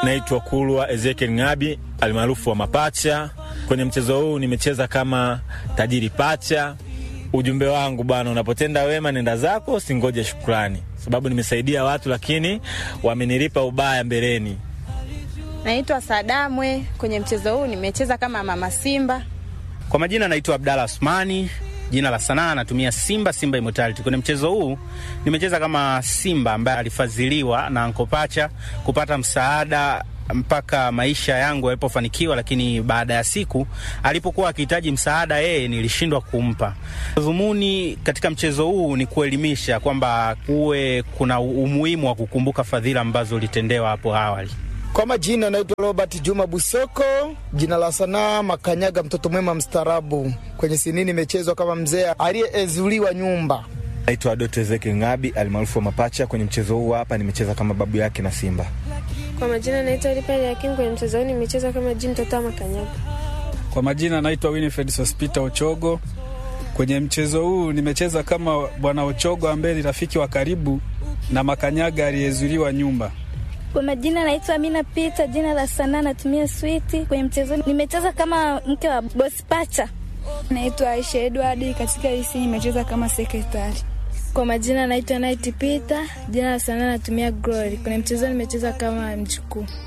naitwa Kulwa Ezekiel Ngabi almaarufu wa Mapacha. Kwenye mchezo huu nimecheza kama tajiri pacha. Ujumbe wangu bwana, unapotenda wema nenda zako, singoje shukrani, sababu nimesaidia watu lakini wamenilipa ubaya mbeleni. Naitwa Sadamwe. Kwenye mchezo huu nimecheza kama mama Simba. Kwa majina naitwa Abdalla Asmani, jina la sanaa natumia Simba Simba Immortality. Kwenye mchezo huu nimecheza kama Simba ambaye alifadhiliwa na Anko Pacha kupata msaada mpaka maisha yangu yalipofanikiwa, lakini baada ya siku alipokuwa akihitaji msaada yeye nilishindwa kumpa. Dhumuni katika mchezo huu ni kuelimisha kwamba kuwe kuna umuhimu wa kukumbuka fadhila ambazo ulitendewa hapo awali. Kwa majina naitwa Robert Juma Busoko, jina la sanaa Makanyaga, mtoto mwema mstaarabu. Kwenye sini nimechezwa kama mzee aliyeezuliwa nyumba. Naitwa Doto Ezekiel Ngabi almaarufu wa Mapacha. Kwenye mchezo huu hapa nimecheza kama babu yake na Simba. Kwa majina naitwa Lipali Yakim. Kwenye mchezo huu nimecheza kama Jim mtoto wa Makanyaga. Kwa majina naitwa Winifred Sospita Ochogo. Kwenye mchezo huu nimecheza kama bwana Ochogo ambaye ni rafiki wa karibu na Makanyaga aliyezuliwa nyumba. Kwa majina naitwa Amina Pita, jina la sanaa natumia Switi. Kwenye mchezo nimecheza kama mke wa bosi Pacha. Naitwa Aisha Edward, katika hisi nimecheza kama sekretari. Kwa majina naitwa Night Peter, jina la sanaa natumia Glory. Kwenye mchezo nimecheza kama mjukuu.